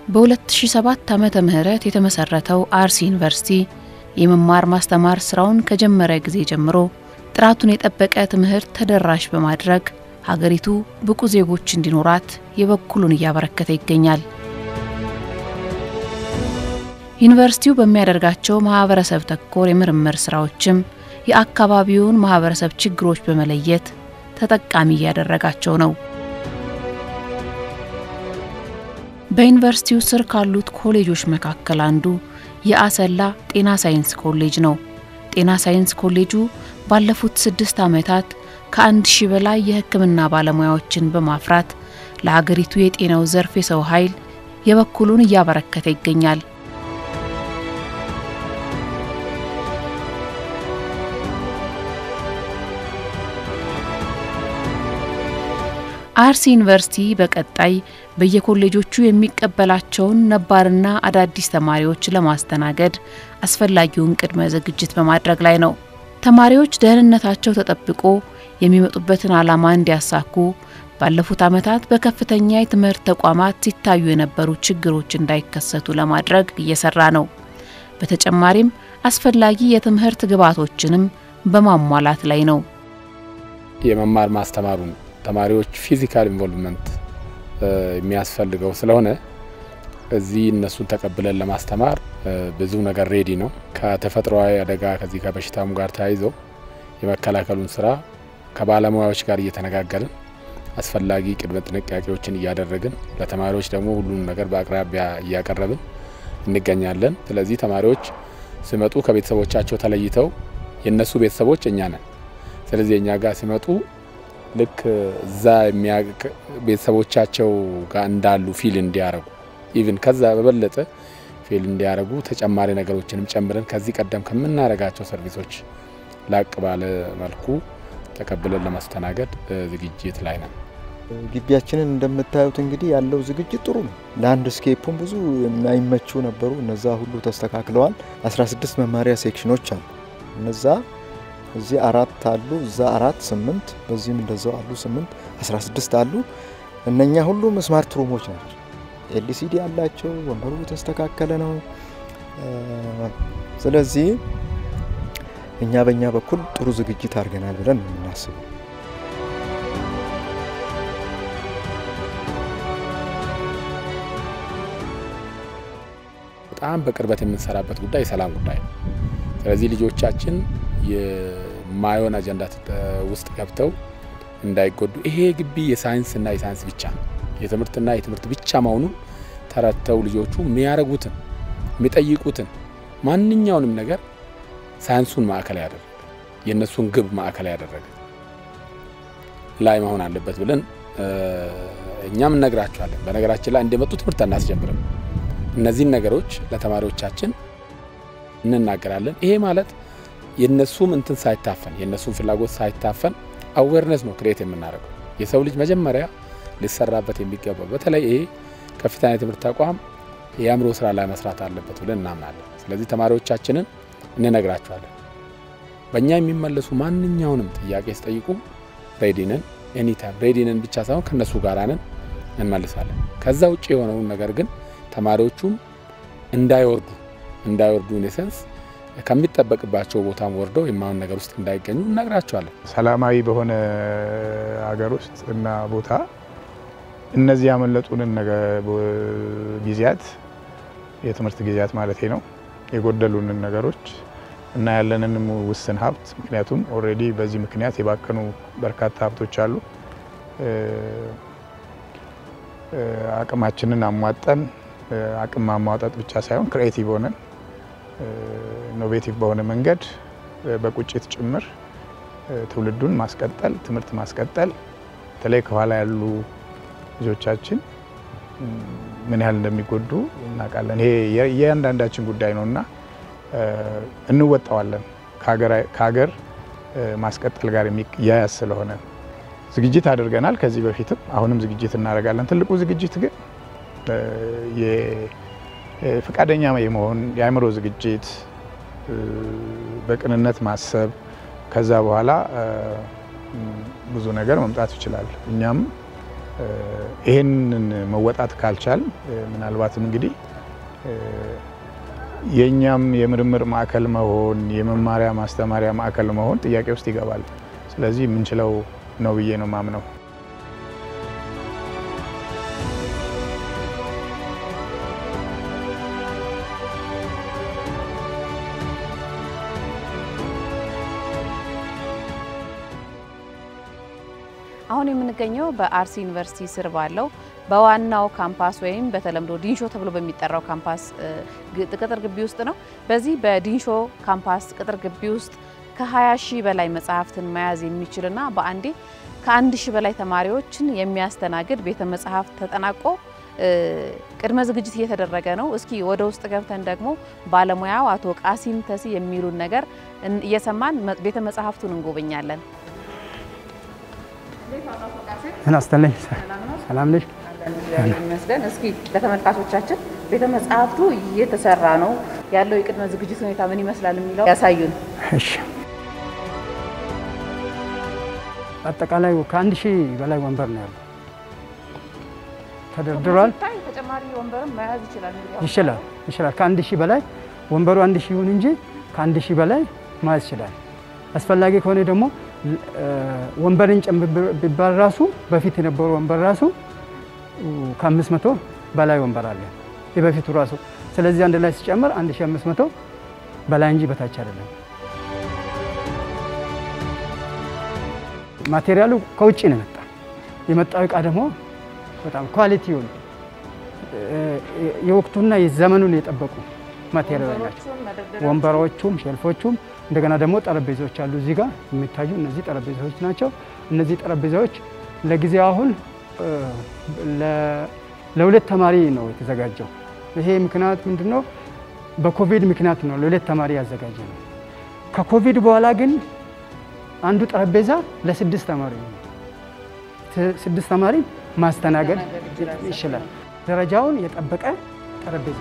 በ2007 ዓመተ ምህረት የተመሰረተው አርሲ ዩኒቨርሲቲ የመማር ማስተማር ስራውን ከጀመረ ጊዜ ጀምሮ ጥራቱን የጠበቀ ትምህርት ተደራሽ በማድረግ ሀገሪቱ ብቁ ዜጎች እንዲኖራት የበኩሉን እያበረከተ ይገኛል። ዩኒቨርሲቲው በሚያደርጋቸው ማህበረሰብ ተኮር የምርምር ስራዎችም የአካባቢውን ማህበረሰብ ችግሮች በመለየት ተጠቃሚ እያደረጋቸው ነው። በዩኒቨርሲቲው ስር ካሉት ኮሌጆች መካከል አንዱ የአሰላ ጤና ሳይንስ ኮሌጅ ነው። ጤና ሳይንስ ኮሌጁ ባለፉት ስድስት ዓመታት ከአንድ ሺህ በላይ የሕክምና ባለሙያዎችን በማፍራት ለሀገሪቱ የጤናው ዘርፍ የሰው ኃይል የበኩሉን እያበረከተ ይገኛል። አርሲ ዩኒቨርሲቲ በቀጣይ በየኮሌጆቹ የሚቀበላቸውን ነባርና አዳዲስ ተማሪዎች ለማስተናገድ አስፈላጊውን ቅድመ ዝግጅት በማድረግ ላይ ነው። ተማሪዎች ደህንነታቸው ተጠብቆ የሚመጡበትን ዓላማ እንዲያሳኩ ባለፉት ዓመታት በከፍተኛ የትምህርት ተቋማት ሲታዩ የነበሩ ችግሮች እንዳይከሰቱ ለማድረግ እየሰራ ነው። በተጨማሪም አስፈላጊ የትምህርት ግብዓቶችንም በማሟላት ላይ ነው። የመማር ማስተማሩን ተማሪዎች ፊዚካል ኢንቮልቭመንት የሚያስፈልገው ስለሆነ እዚህ እነሱን ተቀብለን ለማስተማር ብዙ ነገር ሬዲ ነው። ከተፈጥሯዊ አደጋ ከዚህ ከበሽታሙ ጋር ተያይዞ የመከላከሉን ስራ ከባለሙያዎች ጋር እየተነጋገርን አስፈላጊ ቅድመ ጥንቃቄዎችን እያደረግን ለተማሪዎች ደግሞ ሁሉንም ነገር በአቅራቢያ እያቀረብን እንገኛለን። ስለዚህ ተማሪዎች ሲመጡ ከቤተሰቦቻቸው ተለይተው የእነሱ ቤተሰቦች እኛ ነን። ስለዚህ እኛ ጋር ሲመጡ ልክ እዛ ቤተሰቦቻቸው ጋር እንዳሉ ፊል እንዲያረጉ ኢቭን ከዛ በበለጠ ፊል እንዲያረጉ ተጨማሪ ነገሮችንም ጨምረን ከዚህ ቀደም ከምናደርጋቸው ሰርቪሶች ላቅ ባለ መልኩ ተቀብለን ለማስተናገድ ዝግጅት ላይ ነን። ግቢያችንን እንደምታዩት እንግዲህ ያለው ዝግጅት ጥሩ ነው። ላንድ ስኬፑም ብዙ የማይመቹ ነበሩ፣ እነዛ ሁሉ ተስተካክለዋል። 16 መማሪያ ሴክሽኖች አሉ። እነዛ እዚህ አራት አሉ፣ እዛ አራት ስምንት፣ በዚህም እንደዛው አሉ ስምንት፣ 16 አሉ። እነኛ ሁሉም ስማርት ሩሞች ናቸው። ኤልሲዲ አላቸው። ወንበሩ የተስተካከለ ነው። ስለዚህ እኛ በእኛ በኩል ጥሩ ዝግጅት አድርገናል ብለን ነው የምናስበው። በጣም በቅርበት የምንሰራበት ጉዳይ የሰላም ጉዳይ ነው። ስለዚህ ልጆቻችን የማይሆን አጀንዳ ውስጥ ገብተው እንዳይጎዱ ይሄ ግቢ የሳይንስና የሳይንስ ብቻ ነው የትምህርትና የትምህርት ብቻ መሆኑን ተረድተው ልጆቹ የሚያደርጉትን የሚጠይቁትን ማንኛውንም ነገር ሳይንሱን ማዕከል ያደረገ የእነሱን ግብ ማዕከል ያደረገ ላይ መሆን አለበት ብለን እኛም እነግራቸዋለን። በነገራችን ላይ እንደመጡ ትምህርት አናስጀምርም። እነዚህን ነገሮች ለተማሪዎቻችን እንናገራለን። ይሄ ማለት የእነሱም እንትን ሳይታፈን የእነሱም ፍላጎት ሳይታፈን አዌርነስ ነው ክሬት የምናደርገው። የሰው ልጅ መጀመሪያ ሊሰራበት የሚገባው በተለይ ይሄ ከፍተኛ የትምህርት ተቋም የአእምሮ ስራ ላይ መስራት አለበት ብለን እናምናለን። ስለዚህ ተማሪዎቻችንን እንነግራቸዋለን። በእኛ የሚመለሱ ማንኛውንም ጥያቄ ሲጠይቁ ሬዲንን ኤኒታይም ሬዲንን ብቻ ሳይሆን ከእነሱ ጋር ነን እንመልሳለን። ከዛ ውጭ የሆነውን ነገር ግን ተማሪዎቹም እንዳይወርዱ እንዳይወርዱ ኢኔሰንስ ከሚጠበቅባቸው ቦታም ወርደው የማይሆን ነገር ውስጥ እንዳይገኙ እነግራቸዋለን። ሰላማዊ በሆነ ሀገር ውስጥ እና ቦታ እነዚህ ያመለጡንን ጊዜያት የትምህርት ጊዜያት ማለት ነው የጎደሉንን ነገሮች እና ያለንን ውስን ሀብት ምክንያቱም ኦልሬዲ በዚህ ምክንያት የባከኑ በርካታ ሀብቶች አሉ። አቅማችንን አሟጠን አቅም ማሟጠጥ ብቻ ሳይሆን ክሬኤቲቭ ሆነን ኢኖቬቲቭ በሆነ መንገድ በቁጭት ጭምር ትውልዱን ማስቀጠል ትምህርት ማስቀጠል በተለይ ከኋላ ያሉ ልጆቻችን ምን ያህል እንደሚጎዱ እናውቃለን። ይሄ የእያንዳንዳችን ጉዳይ ነው እና እንወጣዋለን ከሀገር ማስቀጠል ጋር የሚያያዝ ስለሆነ ዝግጅት አድርገናል። ከዚህ በፊትም አሁንም ዝግጅት እናደርጋለን። ትልቁ ዝግጅት ግን ፈቃደኛ የመሆን የአእምሮ ዝግጅት፣ በቅንነት ማሰብ ከዛ በኋላ ብዙ ነገር መምጣት ይችላል። እኛም ይህንን መወጣት ካልቻል ምናልባትም እንግዲህ የእኛም የምርምር ማዕከል መሆን የመማሪያ ማስተማሪያ ማዕከል መሆን ጥያቄ ውስጥ ይገባል። ስለዚህ የምንችለው ነው ብዬ ነው ማምነው። አሁን የምንገኘው በአርሲ ዩኒቨርሲቲ ስር ባለው በዋናው ካምፓስ ወይም በተለምዶ ዲንሾ ተብሎ በሚጠራው ካምፓስ ቅጥር ግቢ ውስጥ ነው። በዚህ በዲንሾ ካምፓስ ቅጥር ግቢ ውስጥ ከ20 ሺህ በላይ መጽሐፍትን መያዝ የሚችልና በአንዴ ከአንድ ሺህ በላይ ተማሪዎችን የሚያስተናግድ ቤተ መጽሐፍት ተጠናቆ ቅድመ ዝግጅት እየተደረገ ነው። እስኪ ወደ ውስጥ ገብተን ደግሞ ባለሙያው አቶ ቃሲም ተሲ የሚሉን ነገር እየሰማን ቤተ መጽሐፍቱን እንጎበኛለን። እናስተለኝ ሰላም ነሽ? ይመስገን። እስኪ ለተመልካቾቻችን ቤተ መጽሐፍቱ እየተሰራ ነው ያለው የቅድመ ዝግጅት ሁኔታ ምን ይመስላል የሚለው ያሳዩን። እሺ። አጠቃላይ ከአንድ ሺህ በላይ ወንበር ነው ያለው ተደርድሯል። ተጨማሪ ወንበርም መያዝ ይችላል ይችላል ይችላል። ከአንድ ሺህ በላይ ወንበሩ አንድ ሺህ ይሁን እንጂ ከአንድ ሺህ በላይ መያዝ ይችላል። አስፈላጊ ከሆነ ደግሞ ወንበርን ጨምር ቢባል ራሱ በፊት የነበሩ ወንበር ራሱ ከአምስት መቶ በላይ ወንበር አለ የበፊቱ ራሱ። ስለዚህ አንድ ላይ ሲጨምር 1500 በላይ እንጂ በታች አይደለም። ማቴሪያሉ ከውጭ ነው የመጣ የመጣው እቃ ደግሞ በጣም ኳሊቲውን የወቅቱና የዘመኑን የጠበቁ ማቴሪያል ናቸው። ወንበሮቹም ሼልፎቹም እንደገና ደግሞ ጠረጴዛዎች አሉ። እዚህ ጋር የሚታዩ እነዚህ ጠረጴዛዎች ናቸው። እነዚህ ጠረጴዛዎች ለጊዜው አሁን ለሁለት ተማሪ ነው የተዘጋጀው። ይሄ ምክንያት ምንድን ነው? በኮቪድ ምክንያት ነው ለሁለት ተማሪ ያዘጋጀ ነው። ከኮቪድ በኋላ ግን አንዱ ጠረጴዛ ለስድስት ተማሪ ነው። ስድስት ተማሪ ማስተናገድ ይችላል። ደረጃውን የጠበቀ ጠረጴዛ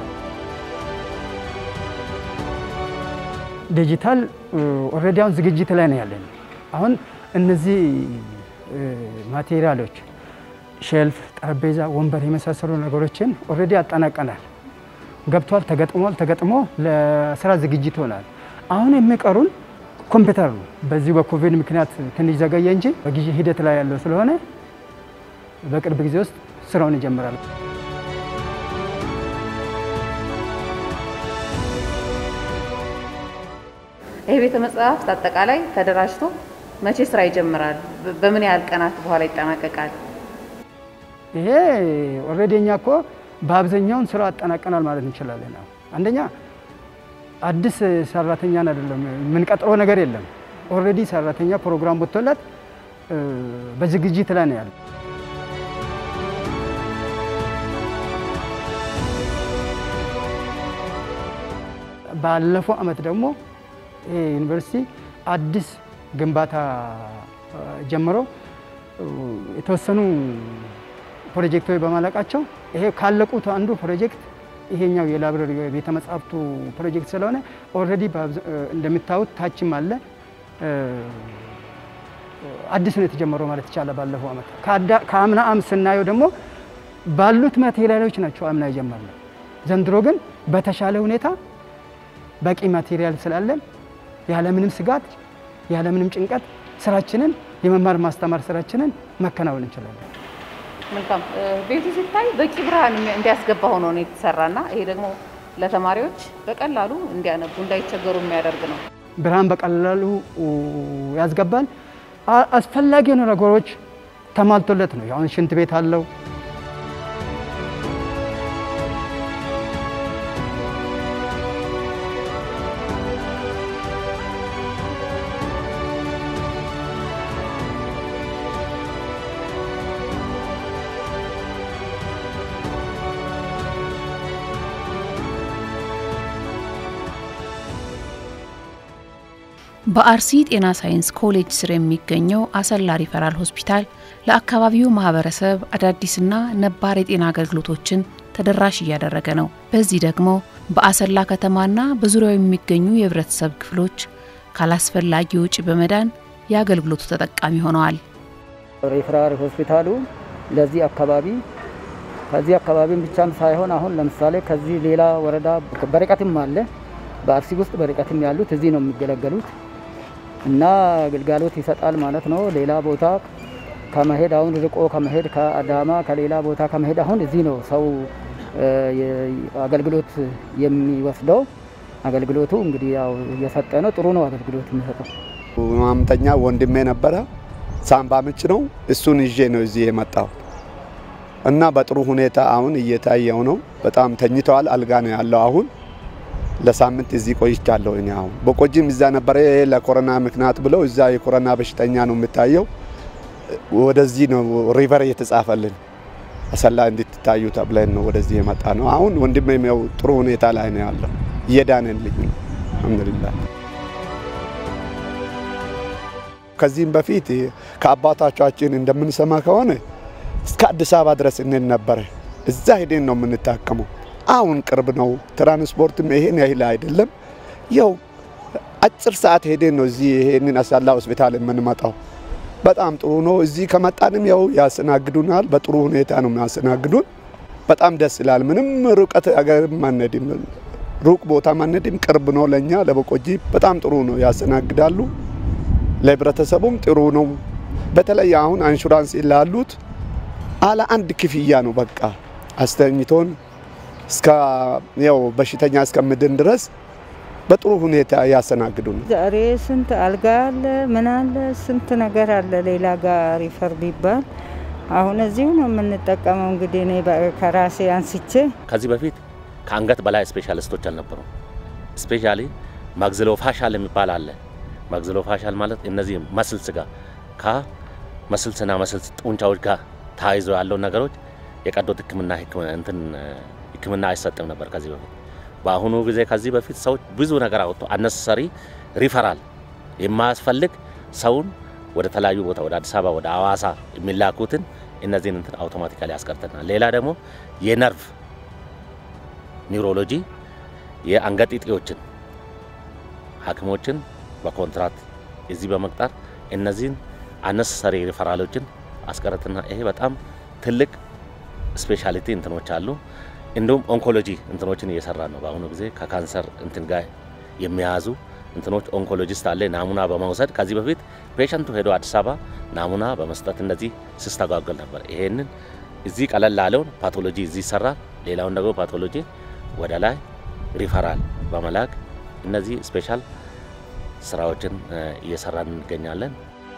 ዲጂታል ኦልሬዲ አሁን ዝግጅት ላይ ነው ያለን። አሁን እነዚህ ማቴሪያሎች ሼልፍ፣ ጠረጴዛ፣ ወንበር የመሳሰሉ ነገሮችን ኦልሬዲ አጠናቀናል። ገብቷል፣ ተገጥሟል። ተገጥሞ ለስራ ዝግጅት ሆናል። አሁን የሚቀሩን ኮምፒውተር ነው። በዚሁ በኮቪድ ምክንያት ትንሽ ዘገየ እንጂ በጊዜ ሂደት ላይ ያለው ስለሆነ በቅርብ ጊዜ ውስጥ ስራውን ይጀምራል። ይሄ ቤተ መጽሐፍት አጠቃላይ ተደራጅቶ መቼ ስራ ይጀምራል? በምን ያህል ቀናት በኋላ ይጠናቀቃል? ይሄ ኦልሬዲ እኛ እኮ በአብዛኛውን ስራ አጠናቀናል ማለት እንችላለን። አንደኛ አዲስ ሰራተኛን አይደለም የምንቀጥረው ነገር የለም። ኦልሬዲ ሰራተኛ ፕሮግራም ወጥቶለት በዝግጅት ላይ ነው ያለ። ባለፈው አመት ደግሞ ይሄ ዩኒቨርሲቲ አዲስ ግንባታ ጀምሮ የተወሰኑ ፕሮጀክቶች በማለቃቸው ይሄ ካለቁት አንዱ ፕሮጀክት ይሄኛው የላይብረሪ ቤተ መጻሕፍቱ ፕሮጀክት ስለሆነ ኦልሬዲ እንደምታዩት ታችም አለ አዲስ ነው የተጀመረው ማለት ይቻላል። ባለፈው አመት ከአምና አም ስናየው ደግሞ ባሉት ማቴሪያሎች ናቸው አምና የጀመርነው። ዘንድሮ ግን በተሻለ ሁኔታ በቂ ማቴሪያል ስላለን ያለምንም ስጋት ያለምንም ጭንቀት ስራችንን የመማር ማስተማር ስራችንን መከናወን እንችላለን። መልካም። ቤቱ ሲታይ በቂ ብርሃን እንዲያስገባ ሆኖ ነው የተሰራና ይሄ ደግሞ ለተማሪዎች በቀላሉ እንዲያነቡ እንዳይቸገሩ የሚያደርግ ነው። ብርሃን በቀላሉ ያስገባል። አስፈላጊ የሆኑ ነገሮች ተሟልቶለት ነው። አሁን ሽንት ቤት አለው። በአርሲ ጤና ሳይንስ ኮሌጅ ስር የሚገኘው አሰላ ሪፈራል ሆስፒታል ለአካባቢው ማህበረሰብ አዳዲስና ነባር የጤና አገልግሎቶችን ተደራሽ እያደረገ ነው። በዚህ ደግሞ በአሰላ ከተማና በዙሪያው የሚገኙ የህብረተሰብ ክፍሎች ካላስፈላጊ ወጪ በመዳን የአገልግሎቱ ተጠቃሚ ሆነዋል። ሪፈራል ሆስፒታሉ ለዚህ አካባቢ ከዚህ አካባቢም ብቻም ሳይሆን አሁን ለምሳሌ ከዚህ ሌላ ወረዳ በርቀትም አለ። በአርሲ ውስጥ በርቀትም ያሉት እዚህ ነው የሚገለገሉት እና ግልጋሎት ይሰጣል ማለት ነው። ሌላ ቦታ ከመሄድ አሁን ርቆ ከመሄድ ከአዳማ ከሌላ ቦታ ከመሄድ አሁን እዚህ ነው ሰው አገልግሎት የሚወስደው። አገልግሎቱ እንግዲህ ያው እየሰጠ ነው። ጥሩ ነው አገልግሎት የሚሰጠው። ማምጠኛ ወንድሜ ነበረ፣ ሳምባ ምች ነው። እሱን ይዤ ነው እዚህ የመጣው እና በጥሩ ሁኔታ አሁን እየታየው ነው። በጣም ተኝተዋል። አልጋ ነው ያለው አሁን ለሳምንት እዚህ ቆይቻለሁ። እኔ አሁን በቆጂም እዛ ነበረ። ይሄ ለኮሮና ምክንያት ብለው እዛ የኮሮና በሽተኛ ነው የሚታየው። ወደዚህ ነው ሪቨር እየተጻፈልን አሰላ እንድትታዩ ተብለን ነው ወደዚህ የመጣ ነው። አሁን ወንድሜም ያው ጥሩ ሁኔታ ላይ ነው ያለው፣ እየዳነልኝ ነው። አልሐምዱሊላህ። ከዚህም በፊት ከአባቶቻችን እንደምንሰማ ከሆነ እስከ አዲስ አበባ ድረስ እንሄድ ነበረ። እዛ ሄደን ነው የምንታከመው። አሁን ቅርብ ነው። ትራንስፖርትም ይሄን ያህል አይደለም። ያው አጭር ሰዓት ሄደን ነው እዚህ ይሄንን አሳላ ሆስፒታል የምንመጣው። በጣም ጥሩ ነው። እዚህ ከመጣንም ያው ያስተናግዱናል። በጥሩ ሁኔታ ነው የሚያስተናግዱን። በጣም ደስ ይላል። ምንም ርቀት አገር ማነድም ሩቅ ቦታ ማነድም ቅርብ ነው ለኛ ለበቆጂ በጣም ጥሩ ነው ያስተናግዳሉ። ለህብረተሰቡም ጥሩ ነው። በተለይ አሁን አንሹራንስ ላሉት አለ አንድ ክፍያ ነው በቃ አስተኝቶን እስከ ያው በሽተኛ እስከምድን ድረስ በጥሩ ሁኔታ ያስተናግዱን። ዛሬ ስንት አልጋ አለ፣ ምን አለ፣ ስንት ነገር አለ። ሌላ ጋር ሪፈር ቢባል አሁን እዚሁ ነው የምንጠቀመው። እንግዲህ እኔ ከራሴ አንስቼ ከዚህ በፊት ከአንገት በላይ ስፔሻሊስቶች አልነበሩም። ስፔሻሊ ማግዝሎ ፋሻል የሚባል አለ። ማግዝሎ ፋሻል ማለት እነዚህ መስልስ ጋር ከመስልስና መስልስ ጡንቻዎች ጋር ተያይዞ ያለው ነገሮች የቀዶ ሕክምና እንትን ሕክምና አይሰጥም ነበር ከዚህ በፊት። በአሁኑ ጊዜ ከዚህ በፊት ሰዎች ብዙ ነገር አወጡ። አነሰሰሪ ሪፈራል የማያስፈልግ ሰውን ወደ ተለያዩ ቦታ ወደ አዲስ አበባ ወደ አዋሳ የሚላኩትን እነዚህን እንትን አውቶማቲካሊ ያስቀርተናል። ሌላ ደግሞ የነርቭ ኒውሮሎጂ የአንገት እጢዎችን ሐኪሞችን በኮንትራት እዚህ በመቅጠር እነዚህን አነሰሰሪ ሪፈራሎችን አስቀርትና ይሄ በጣም ትልቅ ስፔሻሊቲ እንትኖች አሉ። እንዲሁም ኦንኮሎጂ እንትኖችን እየሰራ ነው። በአሁኑ ጊዜ ከካንሰር እንትን ጋር የሚያዙ እንትኖች ኦንኮሎጂስት አለ ናሙና በመውሰድ ከዚህ በፊት ፔሸንቱ ሄዶ አዲስ አበባ ናሙና በመስጠት እንደዚህ ሲስተጓጎል ነበር። ይሄንን እዚህ ቀለል ላለውን ፓቶሎጂ እዚህ ይሰራል። ሌላውን ደግሞ ፓቶሎጂ ወደ ላይ ሪፈራል በመላክ እነዚህ ስፔሻል ስራዎችን እየሰራን እንገኛለን።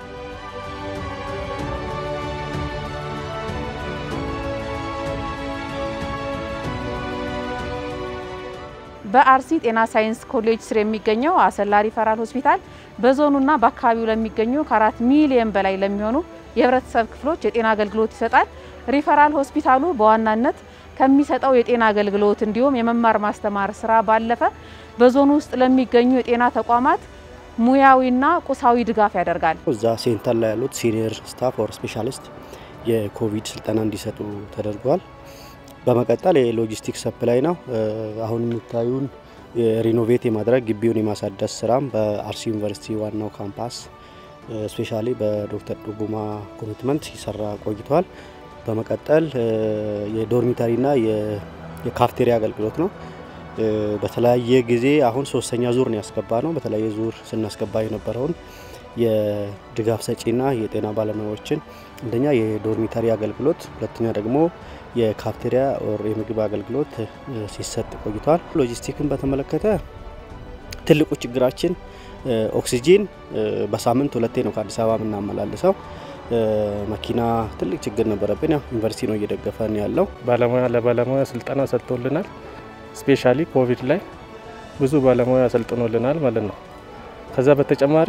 በአርሲ ጤና ሳይንስ ኮሌጅ ስር የሚገኘው አሰላ ሪፈራል ሆስፒታል በዞኑና በአካባቢው ለሚገኙ ከአራት ሚሊየን በላይ ለሚሆኑ የህብረተሰብ ክፍሎች የጤና አገልግሎት ይሰጣል። ሪፈራል ሆስፒታሉ በዋናነት ከሚሰጠው የጤና አገልግሎት እንዲሁም የመማር ማስተማር ስራ ባለፈ በዞኑ ውስጥ ለሚገኙ የጤና ተቋማት ሙያዊና ቁሳዊ ድጋፍ ያደርጋል። እዛ ሴንተር ላይ ያሉት ሲኒየር ስታፍ ኦር ስፔሻሊስት የኮቪድ ስልጠና እንዲሰጡ ተደርጓል። በመቀጠል የሎጂስቲክስ ሰፕላይ ነው። አሁን የሚታዩን ሪኖቬት የማድረግ ግቢውን የማሳደስ ስራም በአርሲ ዩኒቨርሲቲ ዋናው ካምፓስ ስፔሻሊ በዶክተር ዱጉማ ኮሚትመንት ሲሰራ ቆይቷል። በመቀጠል የዶርሚተሪና የካፍቴሪያ አገልግሎት ነው። በተለያየ ጊዜ አሁን ሶስተኛ ዙር ነው ያስገባ ነው። በተለያየ ዙር ስናስገባ የነበረውን የድጋፍ ሰጪና የጤና ባለሙያዎችን አንደኛ የዶርሚተሪ አገልግሎት፣ ሁለተኛ ደግሞ የካፍቴሪያ ኦር የምግብ አገልግሎት ሲሰጥ ቆይቷል። ሎጂስቲክን በተመለከተ ትልቁ ችግራችን ኦክሲጂን በሳምንት ሁለቴ ነው ከአዲስ አበባ የምናመላልሰው። መኪና ትልቅ ችግር ነበረብን። ያው ዩኒቨርሲቲ ነው እየደገፈን ያለው። ባለሙያ ለባለሙያ ስልጠና ሰጥቶልናል። ስፔሻሊ ኮቪድ ላይ ብዙ ባለሙያ ሰልጥኖልናል ማለት ነው። ከዛ በተጨማሪ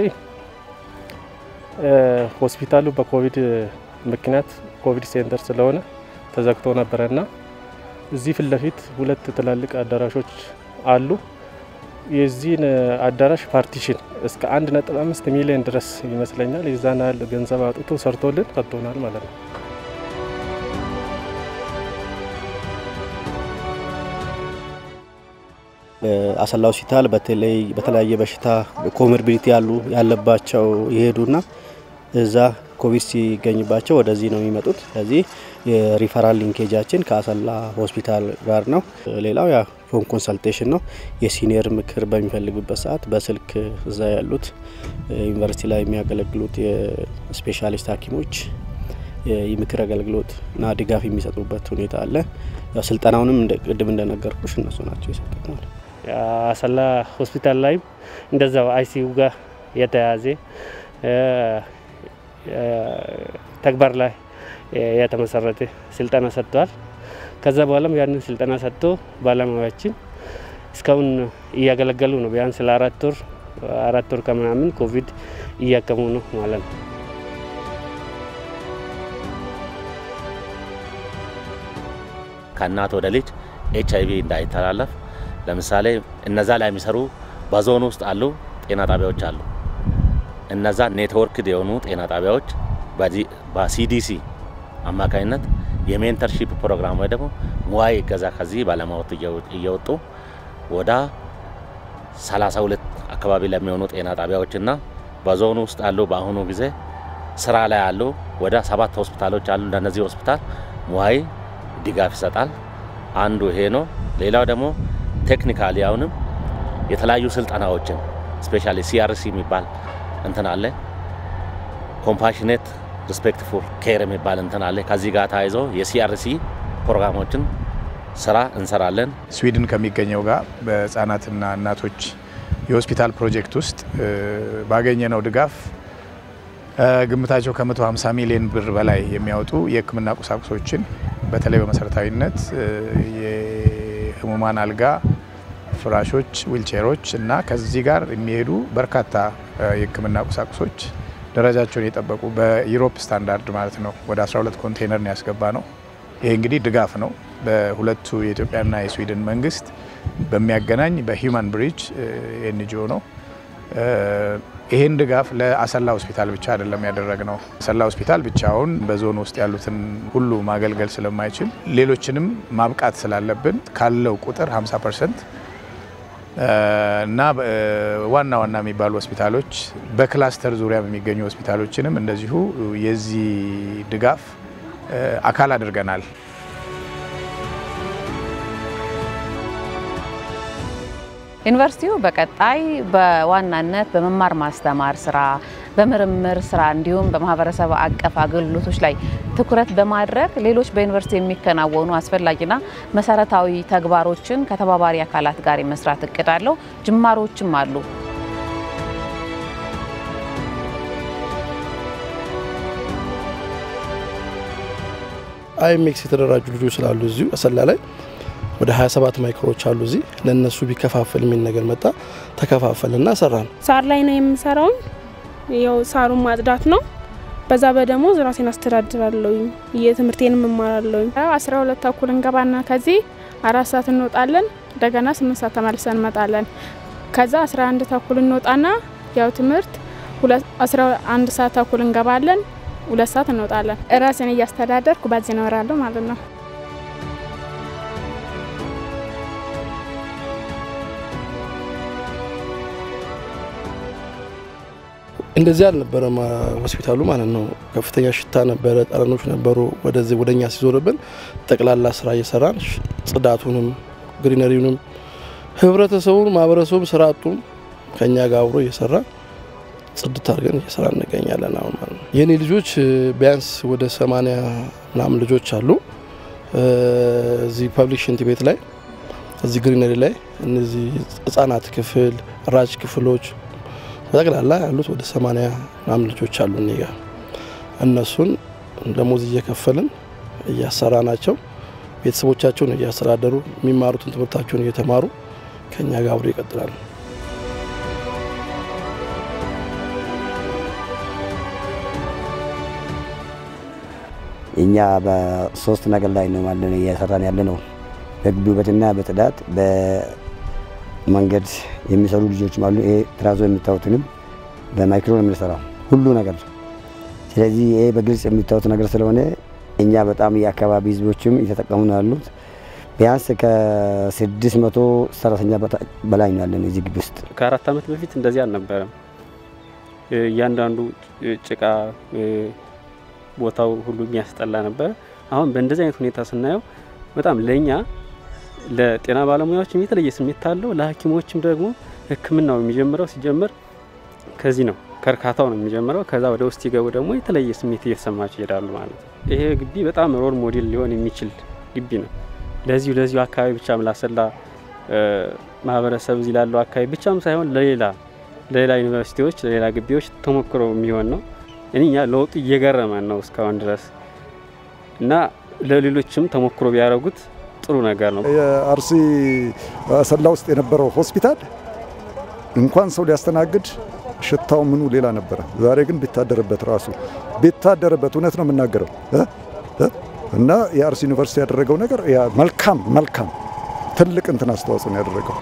ሆስፒታሉ በኮቪድ ምክንያት ኮቪድ ሴንተር ስለሆነ ተዘግቶ ነበረና እዚህ ፊት ለፊት ሁለት ትላልቅ አዳራሾች አሉ። የዚህን አዳራሽ ፓርቲሽን እስከ አንድ ነጥብ አምስት ሚሊዮን ድረስ ይመስለኛል የዛን ያህል ገንዘብ አውጥቶ ሰርቶልን ሰጥቶናል ማለት ነው። አሰላ ሆስፒታል በተለይ በተለያየ በሽታ ኮሞርቢዲቲ ያሉ ያለባቸው የሄዱና እዛ ኮቪድ ሲገኝባቸው ወደዚህ ነው የሚመጡት። ስለዚህ የሪፈራል ሊንኬጃችን ከአሰላ ሆስፒታል ጋር ነው። ሌላው ያ ፎን ኮንሰልቴሽን ነው። የሲኒየር ምክር በሚፈልጉበት ሰዓት በስልክ እዛ ያሉት ዩኒቨርሲቲ ላይ የሚያገለግሉት የስፔሻሊስት ሐኪሞች የምክር አገልግሎት እና ድጋፍ የሚሰጡበት ሁኔታ አለ። ያው ስልጠናውንም ቅድም እንደነገርኩሽ እነሱ ናቸው የሰጡት ማለት ነው። አሰላ ሆስፒታል ላይም እንደዛው አይሲዩ ጋር የተያያዘ ተግባር ላይ የተመሰረተ ስልጠና ሰጥተዋል። ከዛ በኋላም ያንን ስልጠና ሰጥቶ ባለሙያዎችን እስካሁን እያገለገሉ ነው። ቢያንስ ለአራት ወር አራት ወር ከምናምን ኮቪድ እያከሙ ነው ማለት ነው። ከእናት ወደ ልጅ ኤች አይቪ እንዳይተላለፍ ለምሳሌ እነዛ ላይ የሚሰሩ በዞን ውስጥ አሉ ጤና ጣቢያዎች አሉ። እነዛ ኔትወርክድ የሆኑ ጤና ጣቢያዎች በሲዲሲ አማካኝነት የሜንተርሺፕ ፕሮግራም ወይ ደግሞ ሙያዊ እገዛ ከዚህ ባለሙያዎች እየወጡ ወደ 32 አካባቢ ለሚሆኑ ጤና ጣቢያዎችና በዞኑ ውስጥ አሉ በአሁኑ ጊዜ ስራ ላይ ያሉ ወደ ሰባት ሆስፒታሎች አሉ። ለእነዚህ ሆስፒታል ሙያዊ ድጋፍ ይሰጣል። አንዱ ይሄ ነው። ሌላው ደግሞ ቴክኒካሊ አሁንም የተለያዩ ስልጠናዎችን ስፔሻሊ ሲአርሲ የሚባል እንትን አለ። ኮምፓሽኔት ሪስፔክትፉል ኬር የሚባል እንትን አለ። ከዚህ ጋር ተያይዞ የሲአርሲ ፕሮግራሞችን ስራ እንሰራለን። ስዊድን ከሚገኘው ጋር በህጻናትና እናቶች የሆስፒታል ፕሮጀክት ውስጥ ባገኘነው ድጋፍ ግምታቸው ከ150 ሚሊዮን ብር በላይ የሚያወጡ የሕክምና ቁሳቁሶችን በተለይ በመሰረታዊነት የህሙማን አልጋ፣ ፍራሾች፣ ዊልቼሮች እና ከዚህ ጋር የሚሄዱ በርካታ የሕክምና ቁሳቁሶች ደረጃቸውን የጠበቁ በዩሮፕ ስታንዳርድ ማለት ነው ወደ 12 ኮንቴነር ነው ያስገባ ነው። ይሄ እንግዲህ ድጋፍ ነው በሁለቱ የኢትዮጵያና የስዊድን መንግስት በሚያገናኝ በሂውማን ብሪጅ ኤንጂኦ ነው። ይህን ድጋፍ ለአሰላ ሆስፒታል ብቻ አይደለም ያደረግነው። አሰላ ሆስፒታል ብቻውን በዞን ውስጥ ያሉትን ሁሉ ማገልገል ስለማይችል ሌሎችንም ማብቃት ስላለብን ካለው ቁጥር 50 ፐርሰንት እና ዋና ዋና የሚባሉ ሆስፒታሎች በክላስተር ዙሪያ የሚገኙ ሆስፒታሎችንም እንደዚሁ የዚህ ድጋፍ አካል አድርገናል። ዩኒቨርሲቲው በቀጣይ በዋናነት በመማር ማስተማር ስራ፣ በምርምር ስራ እንዲሁም በማህበረሰብ አቀፍ አገልግሎቶች ላይ ትኩረት በማድረግ ሌሎች በዩኒቨርሲቲ የሚከናወኑ አስፈላጊና መሰረታዊ ተግባሮችን ከተባባሪ አካላት ጋር የመስራት እቅድ አለው። ጅማሮችም አሉ። አይኤምኤክስ የተደራጁ ልጆች ስላሉ እዚሁ አሰላ ላይ ወደ 27 ማይክሮዎች አሉ። እዚህ ለእነሱ ቢከፋፈል የሚል ነገር መጣ። ተከፋፈልና ሰራን። ሳር ላይ ነው የምሰራው። ያው ሳሩን ማጽዳት ነው። በዛ በደሞዝ ራሴን አስተዳድራለሁ። የትምህርቴን እማራለሁ። አስራ ሁለት ተኩል እንገባና ከዚህ አራት ሰዓት እንወጣለን። እንደገና ስምንት ሰዓት ተመልሰን እንመጣለን። ከዛ አስራ አንድ ተኩል እንወጣና ያው ትምህርት አስራ አንድ ሰዓት ተኩል እንገባለን። ሁለት ሰዓት እንወጣለን። ራሴን እያስተዳደርኩ በዚህ እኖራለሁ ማለት ነው። እንደዚህ አልነበረም ሆስፒታሉ ማለት ነው። ከፍተኛ ሽታ ነበረ፣ ጠረኖች ነበሩ። ወደዚህ ወደኛ ሲዞርብን ጠቅላላ ስራ እየሰራን ጽዳቱንም፣ ግሪነሪውንም፣ ህብረተሰቡን፣ ማህበረሰቡም ስራ አጡም ከኛ ጋር አብሮ እየሰራ ጽድት አድርገን እየሰራ እንገኛለን አሁን ማለት ነው። የእኔ ልጆች ቢያንስ ወደ ሰማንያ ምናምን ልጆች አሉ እዚህ ፐብሊክ ሽንት ቤት ላይ እዚህ ግሪነሪ ላይ እነዚህ ህጻናት ክፍል ራጅ ክፍሎች በጠቅላላ ያሉት ወደ ሰማንያ ምናምን ልጆች አሉ እኔ ጋ እነሱን ደሞዝ እየከፈልን እያሰራ ናቸው። ቤተሰቦቻቸውን እያስተዳደሩ የሚማሩትን ትምህርታቸውን እየተማሩ ከኛ ጋር አብሮ ይቀጥላሉ። እኛ በሶስት ነገር ላይ ነው ማለት እየሰራን ያለ ነው። በግቢ ውበትና በጽዳት በመንገድ የሚሰሩ ልጆችም አሉ። ይሄ ትራዞ የሚታዩትንም በማይክሮ ነው የምንሰራው ሁሉ ነገር። ስለዚህ ይሄ በግልጽ የሚታዩት ነገር ስለሆነ እኛ በጣም የአካባቢ ህዝቦችም እየተጠቀሙ ነው ያሉት። ቢያንስ ከስድስት መቶ ሰራተኛ በላይ ነው ያለን እዚህ ግቢ ውስጥ። ከአራት ዓመት በፊት እንደዚህ አልነበረም። እያንዳንዱ ጭቃ ቦታው ሁሉ የሚያስጠላ ነበረ። አሁን በእንደዚህ አይነት ሁኔታ ስናየው በጣም ለእኛ ለጤና ባለሙያዎችም የተለየ ስሜት አለው። ለሐኪሞችም ደግሞ ሕክምናው የሚጀምረው ሲጀምር ከዚህ ነው፣ ከእርካታው ነው የሚጀምረው። ከዛ ወደ ውስጥ ሲገቡ ደግሞ የተለየ ስሜት እየተሰማቸው ይሄዳሉ ማለት ነው። ይሄ ግቢ በጣም ሮል ሞዴል ሊሆን የሚችል ግቢ ነው። ለዚሁ ለዚሁ አካባቢ ብቻም ላሰላ ማህበረሰብ እዚህ ላለው አካባቢ ብቻም ሳይሆን ለሌላ ለሌላ ዩኒቨርሲቲዎች ለሌላ ግቢዎች ተሞክሮ የሚሆን ነው። እኛ ለውጡ እየገረመን ነው እስካሁን ድረስ እና ለሌሎችም ተሞክሮ ቢያደርጉት ጥሩ ነገር ነው። የአርሲ አሰላ ውስጥ የነበረው ሆስፒታል እንኳን ሰው ሊያስተናግድ ሽታው ምኑ ሌላ ነበረ። ዛሬ ግን ቢታደርበት ራሱ ቢታደርበት እውነት ነው የምናገረው እና የአርሲ ዩኒቨርሲቲ ያደረገው ነገር መልካም መልካም ትልቅ እንትን አስተዋጽኦ ነው ያደረገው።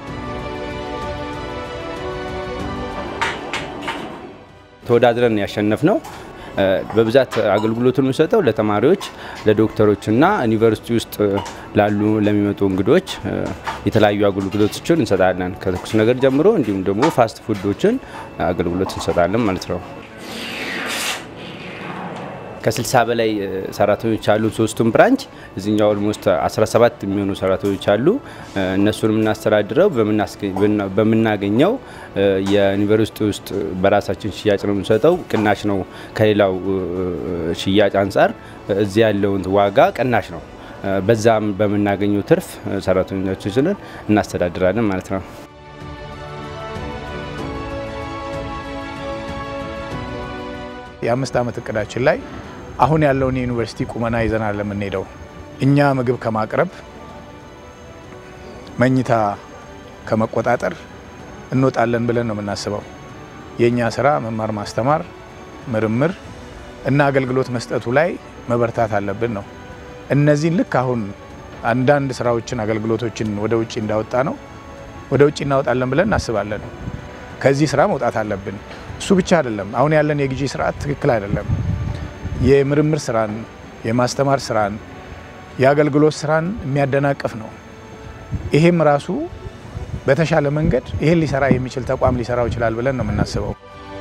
ተወዳድረን ያሸነፍ ነው። በብዛት አገልግሎቱን የሚሰጠው ለተማሪዎች፣ ለዶክተሮችና ዩኒቨርሲቲ ውስጥ ላሉ ለሚመጡ እንግዶች የተለያዩ አገልግሎቶችን እንሰጣለን። ከትኩስ ነገር ጀምሮ እንዲሁም ደግሞ ፋስት ፉዶችን አገልግሎት እንሰጣለን ማለት ነው። ከ60 በላይ ሰራተኞች አሉ። ሶስቱም ብራንች እዚኛው ኦልሞስት 17 የሚሆኑ ሰራተኞች አሉ። እነሱን የምናስተዳድረው በምናገኘው የዩኒቨርሲቲ ውስጥ በራሳችን ሽያጭ ነው የምንሰጠው። ቅናሽ ነው ከሌላው ሽያጭ አንጻር እዚህ ያለውን ዋጋ ቅናሽ ነው። በዛም በምናገኘው ትርፍ ሰራተኞቻችንን እናስተዳድራለን ማለት ነው። የአምስት ዓመት እቅዳችን ላይ አሁን ያለውን የዩኒቨርሲቲ ቁመና ይዘናል ለምንሄደው እኛ ምግብ ከማቅረብ መኝታ ከመቆጣጠር እንወጣለን ብለን ነው የምናስበው። የእኛ ስራ መማር ማስተማር፣ ምርምር እና አገልግሎት መስጠቱ ላይ መበርታት አለብን ነው። እነዚህን ልክ አሁን አንዳንድ ስራዎችን አገልግሎቶችን ወደ ውጭ እንዳወጣ ነው ወደ ውጭ እናወጣለን ብለን እናስባለን። ከዚህ ስራ መውጣት አለብን። እሱ ብቻ አይደለም። አሁን ያለን የግዢ ስርዓት ትክክል አይደለም። የምርምር ስራን፣ የማስተማር ስራን፣ የአገልግሎት ስራን የሚያደናቅፍ ነው። ይሄም ራሱ በተሻለ መንገድ ይሄን ሊሰራ የሚችል ተቋም ሊሰራው ይችላል ብለን ነው የምናስበው።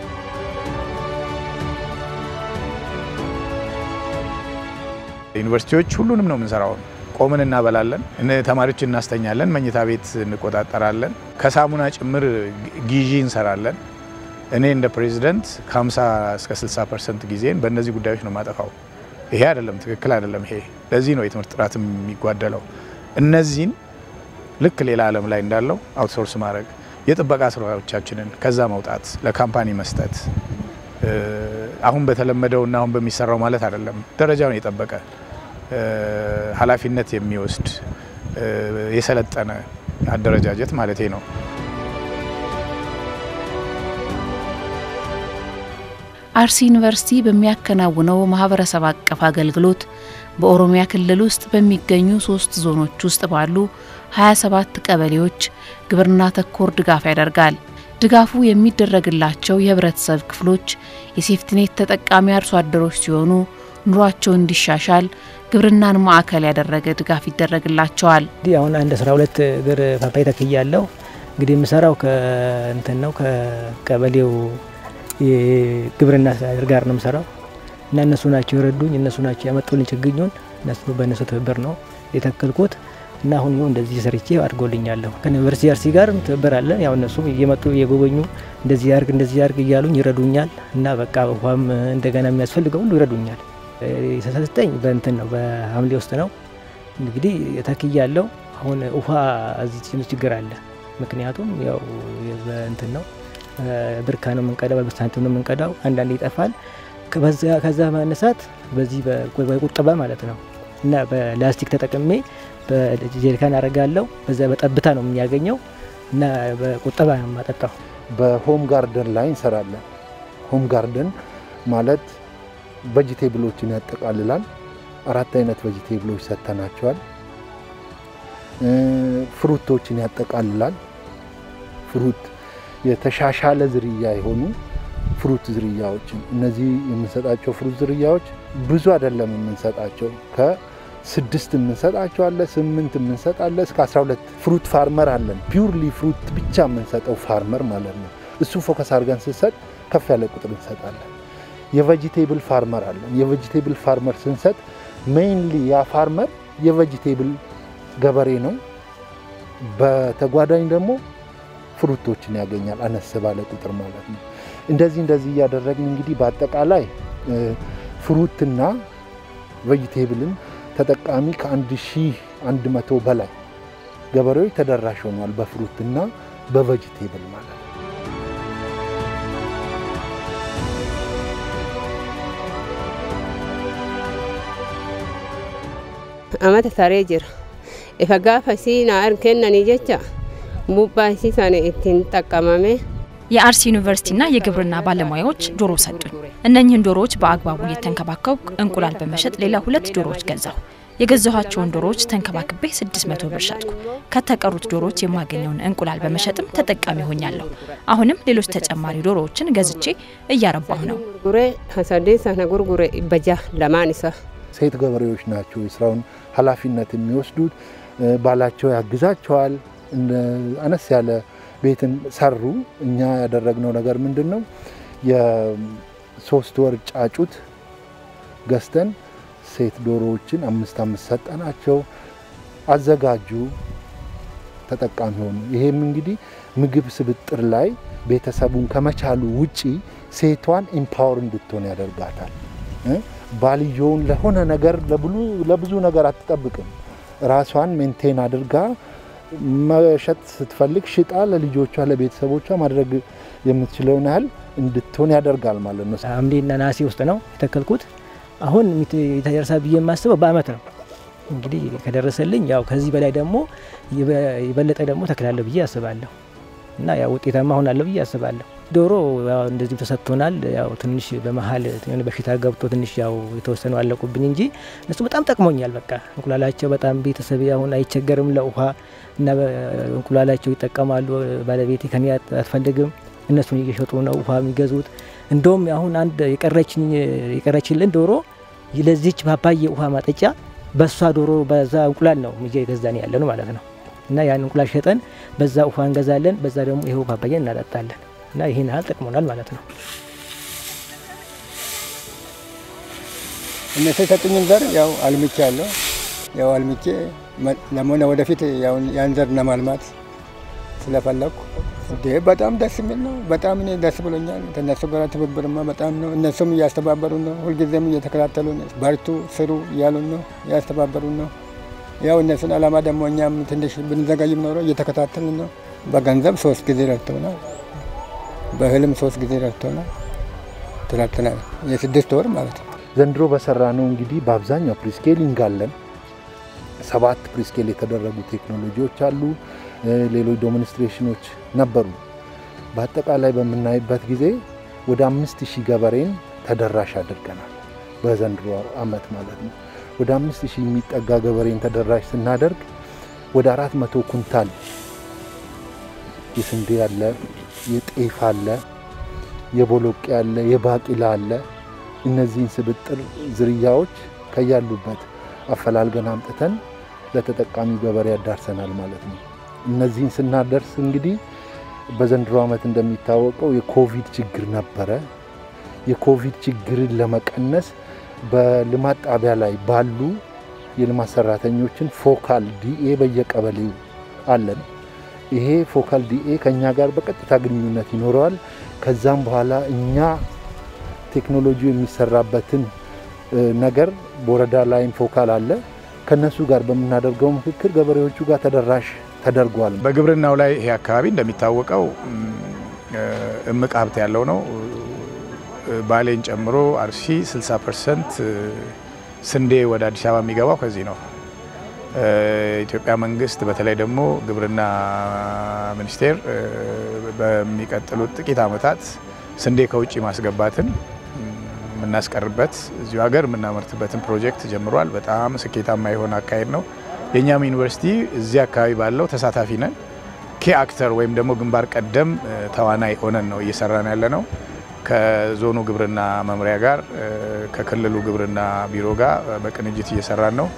ዩኒቨርሲቲዎች ሁሉንም ነው የምንሰራው። ቆምን እናበላለን፣ ተማሪዎች እናስተኛለን፣ መኝታ ቤት እንቆጣጠራለን፣ ከሳሙና ጭምር ግዢ እንሰራለን። እኔ እንደ ፕሬዚደንት ከ50 እስከ 60 ፐርሰንት ጊዜን በእነዚህ ጉዳዮች ነው የማጠፋው። ይሄ አይደለም፣ ትክክል አይደለም። ይሄ ለዚህ ነው የትምህርት ጥራትም የሚጓደለው። እነዚህን ልክ ሌላ ዓለም ላይ እንዳለው አውትሶርስ ማድረግ፣ የጥበቃ ስራዎቻችንን ከዛ መውጣት፣ ለካምፓኒ መስጠት አሁን በተለመደው እና አሁን በሚሰራው ማለት አይደለም። ደረጃውን የጠበቀ ኃላፊነት የሚወስድ የሰለጠነ አደረጃጀት ማለት ነው። አርሲ ዩኒቨርሲቲ በሚያከናውነው ማህበረሰብ አቀፍ አገልግሎት በኦሮሚያ ክልል ውስጥ በሚገኙ ሶስት ዞኖች ውስጥ ባሉ 27 ቀበሌዎች ግብርና ተኮር ድጋፍ ያደርጋል። ድጋፉ የሚደረግላቸው የህብረተሰብ ክፍሎች የሴፍትኔት ተጠቃሚ አርሶ አደሮች ሲሆኑ ኑሯቸው እንዲሻሻል ግብርናን ማዕከል ያደረገ ድጋፍ ይደረግላቸዋል። እንግዲህ አሁን አንድ 12 እግር ፓፓያ ተክያለሁ። እንግዲህ የምሰራው ከእንትን ነው ከቀበሌው የግብርና አስተዳደር ጋር ነው የምሰራው እና እነሱ ናቸው የረዱኝ፣ እነሱ ናቸው ያመጡልኝ ችግኙን። እነሱ በእነሱ ትብብር ነው የተከልኩት እና አሁን ይኸው እንደዚህ ሰርቼ አድጎልኛለሁ። ከዩኒቨርሲቲ አርሲ ጋር ትብብር አለ። ያው እነሱም እየመጡ እየጎበኙ እንደዚህ ያርግ እንደዚህ ያርግ እያሉኝ ይረዱኛል እና በቃ ውሃም እንደገና የሚያስፈልገው ሁሉ ይረዱኛል። የተሰጠኝ በእንትን ነው በሐምሌ ውስጥ ነው እንግዲህ ተክያለሁ። አሁን ውሃ እዚህ ትንሽ ችግር አለ። ምክንያቱም ያው በእንትን ነው ብርካ ነው የምንቀዳው፣ በሳንቲም ነው የምንቀዳው። አንዳንድ ይጠፋል። ከዛ መነሳት በዚህ በቁጠባ ማለት ነው እና በላስቲክ ተጠቅሜ በጀሪካን አደርጋለሁ። በዛ በጠብታ ነው የሚያገኘው እና በቁጠባ ነው የማጠጣው። በሆም ጋርደን ላይ እንሰራለን። ሆም ጋርደን ማለት ቬጂቴብሎችን ያጠቃልላል። አራት አይነት ቬጂቴብሎች ሰጥተናቸዋል። ፍሩቶችን ያጠቃልላል። ፍሩት የተሻሻለ ዝርያ የሆኑ ፍሩት ዝርያዎችን እነዚህ የምንሰጣቸው ፍሩት ዝርያዎች ብዙ አይደለም የምንሰጣቸው ከስድስት የምንሰጣቸው አለ፣ ስምንት የምንሰጥ አለ፣ እስከ 12 ፍሩት ፋርመር አለን። ፒውርሊ ፍሩት ብቻ የምንሰጠው ፋርመር ማለት ነው። እሱ ፎከስ አድርገን ስንሰጥ ከፍ ያለ ቁጥር እንሰጣለን። የቬጂቴብል ፋርመር አለን። የቬጂቴብል ፋርመር ስንሰጥ ሜይንሊ ያ ፋርመር የቬጂቴብል ገበሬ ነው። በተጓዳኝ ደግሞ ፍሩቶችን ያገኛል፣ አነስ ባለ ቁጥር ማለት ነው። እንደዚህ እንደዚህ እያደረግን እንግዲህ በአጠቃላይ ፍሩትና ቬጂቴብልን ተጠቃሚ ከአንድ ሺህ አንድ መቶ በላይ ገበሬዎች ተደራሽ ሆኗል፣ በፍሩትና በቬጂቴብል ማለት ነው። amata saree jira ifa gaafa siinaa kennanii jecha buuphaa isii sana ittiin xaqqamame የአርሲ ዩኒቨርሲቲና የግብርና ባለሙያዎች ዶሮ ሰጡኝ። እነኝህን ዶሮዎች በአግባቡ እየተንከባከብኩ እንቁላል በመሸጥ ሌላ ሁለት ዶሮዎች ገዛሁ። የገዛኋቸውን ዶሮዎች ተንከባክቤ 600 ብር ሸጥኩ። ከተቀሩት ዶሮዎች የማገኘውን እንቁላል በመሸጥም ተጠቃሚ ሆኛለሁ። አሁንም ሌሎች ተጨማሪ ዶሮዎችን ገዝቼ እያረባሁ ነው። ጉሬ ሀሰዴ ሰነ ጉርጉሬ በጃ ለማን ይሳ ሴት ገበሬዎች ናቸው የስራውን ኃላፊነት የሚወስዱት። ባላቸው ያግዛቸዋል። አነስ ያለ ቤትን ሰሩ። እኛ ያደረግነው ነገር ምንድን ነው? የሶስት ወር ጫጩት ገዝተን ሴት ዶሮዎችን አምስት አምስት ሰጠናቸው። አዘጋጁ፣ ተጠቃሚ ሆኑ። ይሄም እንግዲህ ምግብ ስብጥር ላይ ቤተሰቡን ከመቻሉ ውጪ ሴቷን ኢምፓወር እንድትሆን ያደርጋታል። ባልየውን ለሆነ ነገር ለብዙ ነገር አትጠብቅም። ራሷን ሜንቴን አድርጋ መሸጥ ስትፈልግ ሽጣ ለልጆቿ ለቤተሰቦቿ ማድረግ የምትችለውን ያህል እንድትሆን ያደርጋል ማለት ነው። ሐምሌና ነሐሴ ውስጥ ነው የተከልኩት። አሁን ይደርሳል ብዬ የማስበው በአመት ነው። እንግዲህ ከደረሰልኝ ያው ከዚህ በላይ ደግሞ የበለጠ ደግሞ ተክላለሁ ብዬ አስባለሁ እና ያው ውጤታማ ሆናለሁ ብዬ አስባለሁ። ዶሮ ያው እንደዚሁ ተሰጥቶናል። ያው ትንሽ በመሀል የሆነ በሽታ ገብቶ ትንሽ ያው የተወሰኑ አለቁብኝ እንጂ እነሱ በጣም ጠቅሞኛል። በቃ እንቁላላቸው በጣም ቤተሰብ አሁን አይቸገርም ለውሃ እና እንቁላላቸው ይጠቀማሉ። ባለቤቴ ከኔ አትፈልግም። እነሱን እየሸጡ ነው ውሃ የሚገዙት። እንደውም አሁን አንድ የቀረችልን ዶሮ ለዚች ፓፓዬ ውሃ ማጠጫ በሷ ዶሮ በዛ እንቁላል ነው እየገዛን ያለ ነው ማለት ነው። እና ያን እንቁላል ሸጠን በዛ ውሃ እንገዛለን፣ በዛ ደግሞ ይኸው ፓፓዬ እናጠጣለን። እና ይህን ያህል ጠቅሞናል ማለት ነው። እነሱ የሰጡኝን ዘር ያው አልምቼ ያለው ያው አልምቼ ደግሞ ወደፊት ያን ዘር ለማልማት ስለፈለኩ እንዴ በጣም ደስ የሚል ነው። በጣም እኔ ደስ ብሎኛል። ከእነሱ ጋር ትብብርማ በጣም ነው። እነሱም እያስተባበሩ ነው። ሁልጊዜም እየተከታተሉ ነው። በርቱ፣ ስሩ እያሉን ነው፣ እያስተባበሩ ነው። ያው እነሱን አላማ ደግሞ እኛም ትንሽ ብንዘጋይም ኖሮ እየተከታተልን ነው። በገንዘብ ሶስት ጊዜ ረድተውናል። በእህልም ሶስት ጊዜ ረድተውናል። ትላትናል የስድስት ወር ማለት ነው። ዘንድሮ በሰራ ነው እንግዲህ በአብዛኛው ፕሪስኬሊንግ አለን። ሰባት ፕሪስኬል የተደረጉ ቴክኖሎጂዎች አሉ። ሌሎች ዶሚኒስትሬሽኖች ነበሩ። በአጠቃላይ በምናይበት ጊዜ ወደ አምስት ሺህ ገበሬን ተደራሽ አድርገናል። በዘንድሮ አመት ማለት ነው። ወደ አምስት ሺህ የሚጠጋ ገበሬን ተደራሽ ስናደርግ ወደ አራት መቶ ኩንታል የስንዴ አለ፣ የጤፍ አለ፣ የቦሎቄ አለ፣ የባቂላ አለ። እነዚህን ስብጥር ዝርያዎች ከያሉበት አፈላልገን አምጥተን ለተጠቃሚ ገበሬ ያዳርሰናል ማለት ነው። እነዚህን ስናደርስ እንግዲህ በዘንድሮ ዓመት እንደሚታወቀው የኮቪድ ችግር ነበረ። የኮቪድ ችግርን ለመቀነስ በልማት ጣቢያ ላይ ባሉ የልማት ሰራተኞችን ፎካል ዲኤ በየቀበሌው አለን። ይሄ ፎካል ዲኤ ከእኛ ጋር በቀጥታ ግንኙነት ይኖረዋል። ከዛም በኋላ እኛ ቴክኖሎጂ የሚሰራበትን ነገር በወረዳ ላይም ፎካል አለ። ከነሱ ጋር በምናደርገው ምክክር ገበሬዎቹ ጋር ተደራሽ ተደርጓል። በግብርናው ላይ ይሄ አካባቢ እንደሚታወቀው እምቅ ሀብት ያለው ነው። ባሌን ጨምሮ አርሲ 60 ፐርሰንት ስንዴ ወደ አዲስ አበባ የሚገባው ከዚህ ነው። ኢትዮጵያ መንግስት በተለይ ደግሞ ግብርና ሚኒስቴር በሚቀጥሉት ጥቂት ዓመታት ስንዴ ከውጭ ማስገባትን የምናስቀርበት እዚሁ ሀገር የምናመርትበትን ፕሮጀክት ጀምሯል። በጣም ስኬታማ የሆነ አካሄድ ነው። የእኛም ዩኒቨርሲቲ እዚህ አካባቢ ባለው ተሳታፊ ነን። ኬ አክተር ወይም ደግሞ ግንባር ቀደም ተዋናይ ሆነን ነው እየሰራን ያለ ነው። ከዞኑ ግብርና መምሪያ ጋር ከክልሉ ግብርና ቢሮ ጋር በቅንጅት እየሰራን ነው።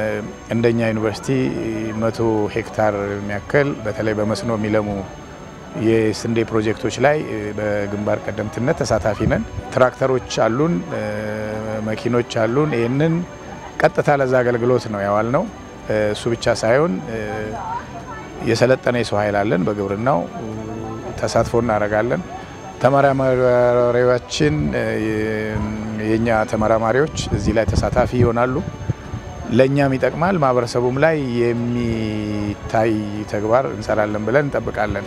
እንደኛ ዩኒቨርሲቲ መቶ ሄክታር የሚያክል በተለይ በመስኖ የሚለሙ የስንዴ ፕሮጀክቶች ላይ በግንባር ቀደምትነት ተሳታፊ ነን። ትራክተሮች አሉን፣ መኪኖች አሉን። ይህንን ቀጥታ ለዛ አገልግሎት ነው ያዋል ነው። እሱ ብቻ ሳይሆን የሰለጠነ የሰው ኃይል አለን። በግብርናው ተሳትፎ እናደርጋለን። ተመራማሪዎችን የኛ ተመራማሪዎች እዚህ ላይ ተሳታፊ ይሆናሉ። ለእኛም ይጠቅማል። ማህበረሰቡም ላይ የሚታይ ተግባር እንሰራለን ብለን እንጠብቃለን።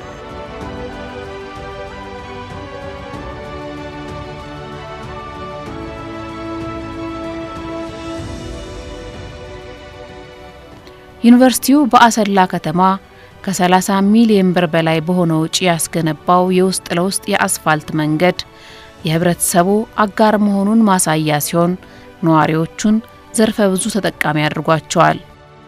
ዩኒቨርሲቲው በአሰላ ከተማ ከ30 ሚሊዮን ብር በላይ በሆነ ውጪ ያስገነባው የውስጥ ለውስጥ የአስፋልት መንገድ የህብረተሰቡ አጋር መሆኑን ማሳያ ሲሆን ነዋሪዎቹን ዘርፈ ብዙ ተጠቃሚ አድርጓቸዋል።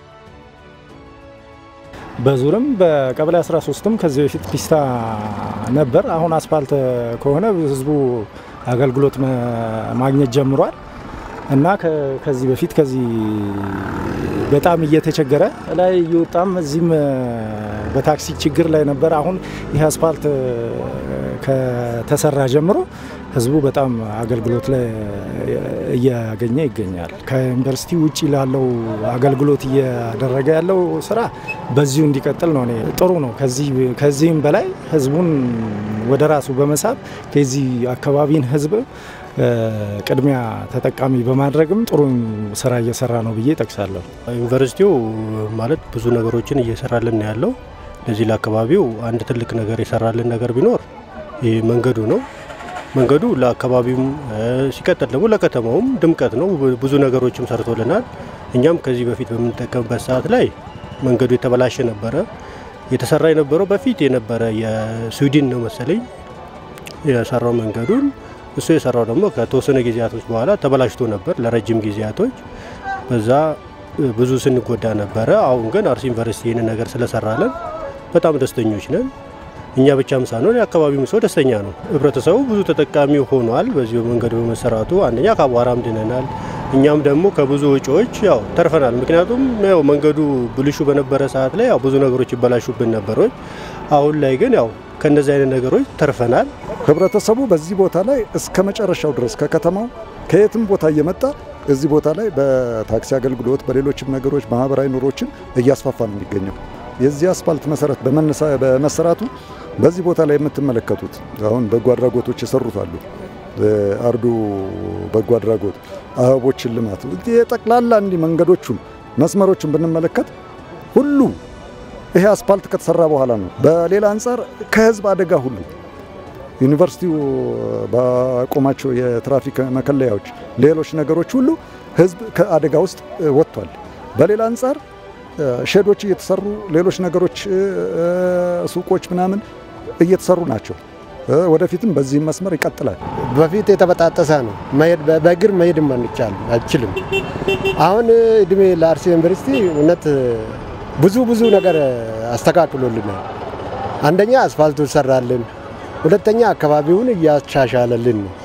በዙርም በቀበሌ 13ም ከዚህ በፊት ፒስታ ነበር። አሁን አስፋልት ከሆነ ህዝቡ አገልግሎት ማግኘት ጀምሯል እና ከዚህ በፊት ከዚህ በጣም እየተቸገረ ላይ እየወጣም እዚህም በታክሲ ችግር ላይ ነበር። አሁን ይህ አስፋልት ከተሰራ ጀምሮ ህዝቡ በጣም አገልግሎት ላይ እያገኘ ይገኛል። ከዩኒቨርሲቲ ውጭ ላለው አገልግሎት እያደረገ ያለው ስራ በዚሁ እንዲቀጥል ነው። እኔ ጥሩ ነው። ከዚህም በላይ ህዝቡን ወደ ራሱ በመሳብ ከዚህ አካባቢን ህዝብ ቅድሚያ ተጠቃሚ በማድረግም ጥሩ ስራ እየሰራ ነው ብዬ ጠቅሳለሁ። ዩኒቨርሲቲው ማለት ብዙ ነገሮችን እየሰራልን ያለው ለዚህ ለአካባቢው አንድ ትልቅ ነገር የሰራልን ነገር ቢኖር ይህ መንገዱ ነው። መንገዱ ለአካባቢውም ሲቀጥል ደግሞ ለከተማውም ድምቀት ነው። ብዙ ነገሮችም ሰርቶልናል። እኛም ከዚህ በፊት በምንጠቀምበት ሰዓት ላይ መንገዱ የተበላሸ ነበረ። የተሰራ የነበረው በፊት የነበረ የስዊድን ነው መሰለኝ የሰራው መንገዱን እሱ የሰራው ደግሞ ከተወሰነ ጊዜያቶች በኋላ ተበላሽቶ ነበር ለረጅም ጊዜያቶች። በዛ ብዙ ስንጎዳ ነበረ። አሁን ግን አርሲ ዩኒቨርሲቲ ይህንን ነገር ስለሰራለን በጣም ደስተኞች ነን። እኛ ብቻም ሳንሆን የአካባቢው ሰው ደስተኛ ነው። ህብረተሰቡ ብዙ ተጠቃሚ ሆኗል። በዚሁ መንገድ በመሰራቱ አንደኛ ከአቧራም ድነናል። እኛም ደግሞ ከብዙ ወጪዎች ያው ተርፈናል። ምክንያቱም ያው መንገዱ ብልሹ በነበረ ሰዓት ላይ ያው ብዙ ነገሮች ይበላሹብን ነበሮች። አሁን ላይ ግን ያው ከእንደዚህ አይነት ነገሮች ተርፈናል። ህብረተሰቡ በዚህ ቦታ ላይ እስከ መጨረሻው ድረስ ከከተማው ከየትም ቦታ እየመጣ እዚህ ቦታ ላይ በታክሲ አገልግሎት በሌሎችም ነገሮች ማህበራዊ ኑሮችን እያስፋፋ ነው የሚገኘው። የዚህ አስፋልት መሰረት በመሰራቱ በዚህ ቦታ ላይ የምትመለከቱት አሁን በጎ አድራጎቶች የሰሩት አሉ። አርዱ በጎ አድራጎት፣ አበቦችን ልማት የጠቅላላ እንዲህ መንገዶቹን መስመሮቹን ብንመለከት ሁሉ ይሄ አስፋልት ከተሰራ በኋላ ነው። በሌላ አንጻር ከህዝብ አደጋ ሁሉ ዩኒቨርሲቲው ባቆማቸው የትራፊክ መከለያዎች፣ ሌሎች ነገሮች ሁሉ ህዝብ ከአደጋ ውስጥ ወጥቷል። በሌላ አንጻር ሼዶች እየተሰሩ ሌሎች ነገሮች ሱቆች ምናምን እየተሰሩ ናቸው። ወደፊትም በዚህ መስመር ይቀጥላል። በፊት የተበጣጠሰ ነው። በእግር መሄድም አይችልም። አሁን እድሜ ለአርሲ ዩኒቨርሲቲ እውነት ብዙ ብዙ ነገር አስተካክሎልናል። አንደኛ አስፋልቱ ሰራልን፣ ሁለተኛ አካባቢውን እያሻሻለልን ነው።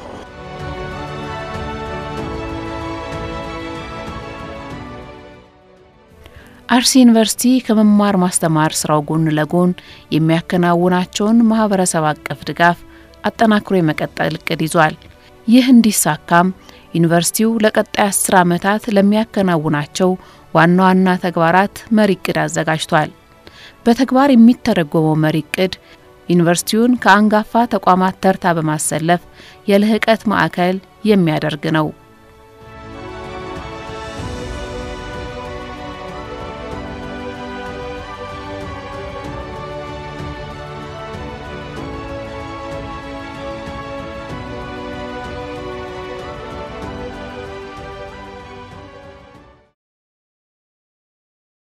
አርሲ ዩኒቨርሲቲ ከመማር ማስተማር ስራው ጎን ለጎን የሚያከናውናቸውን ማህበረሰብ አቀፍ ድጋፍ አጠናክሮ የመቀጠል እቅድ ይዟል። ይህ እንዲሳካም ዩኒቨርሲቲው ለቀጣይ አስር ዓመታት ለሚያከናውናቸው ዋና ዋና ተግባራት መሪ እቅድ አዘጋጅቷል። በተግባር የሚተረጎመው መሪ እቅድ ዩኒቨርሲቲውን ከአንጋፋ ተቋማት ተርታ በማሰለፍ የልህቀት ማዕከል የሚያደርግ ነው።